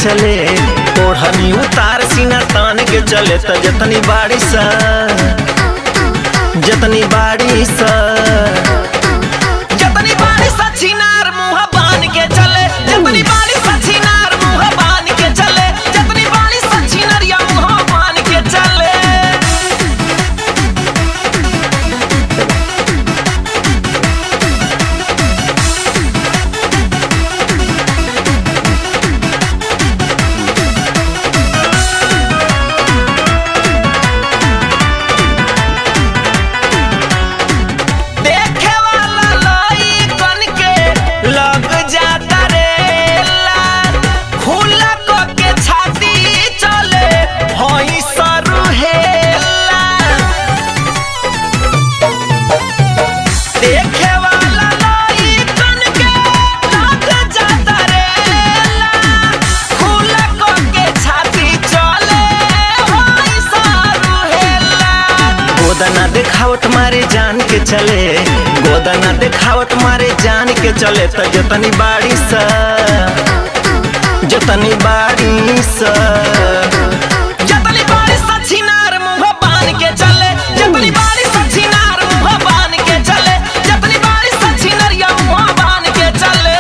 चले ओढ़नी उतार सीना तान के चले त जतनी बाड़ी सा जतनी बाड़ी सा जतनी बाड़ी सा छिनार मुंह बान के चले जतनी बाड़ी सा छिनार मुंह बान के चले जतनी बाड़ी सा छिनरिया मुंह बान के चले देखे वाला लइकन के लग जाता रे लाल खुला क के छाती चले हई सरू हेला देखे वाला लइकन के लग जाता रे लाल खुला क के छाती चले हई सरू हेला गोदना देखावत मारे जान के चले गोदना देखावत मारे जान के चले त जतनी बाड़ी सा जतनी बाड़ी सा जतनी बाड़ी सा छिनार मुंह बान के चले जतनी बाड़ी सा छिनार मुंह बान के चले जतनी बाड़ी सा छिनरिया मुंह बान के चले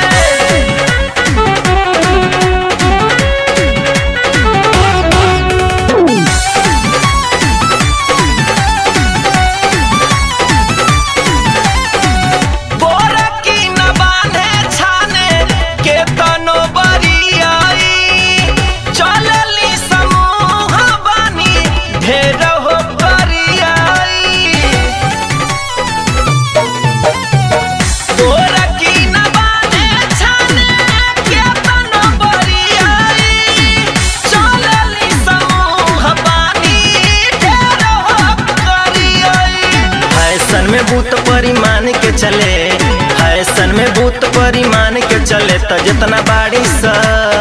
बोरा की न बांधे छाने के तनो बरियाई चलली समूह बानी ढेर हो करियाई बोरा की न बांधे छाने के तनो बरियाई चलली समूह बानी ढेर हो करियाई फैशन में भूत परिमाण के चले फैशन में भूत परिमाण के चले त जितना बाड़ी सा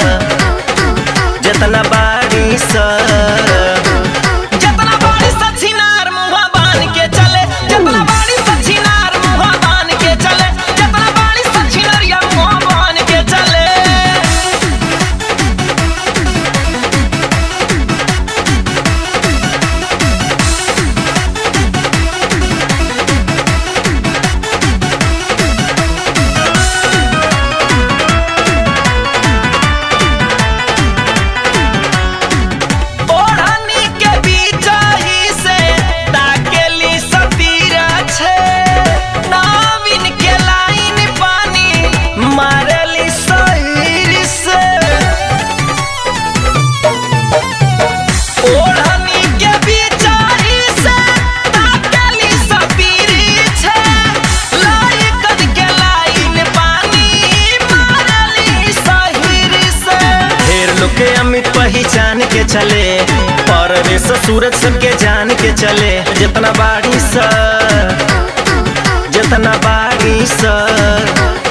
जितना बाड़ी सा जितना बाड़ी सा छिनार मुंह बान के चले जितना बाड़ी सा छिनार मुंह बान के चले जितना बाड़ी सा छिनरिया मुंह बान के चले ओढ़नी के बीचही से ताकेली सतीरा छे नाविन के लाइन पानी मारेली सहीर से ओढ़नी के बीचही से ताकेली सतीरी छे लाइकन के लाइन पानी मारेली सहीर से ढेर लोग के अमित पहचान के चले परवेश सूरज सबके जान के चले जितना बाड़ी सा जितना बाड़ी सा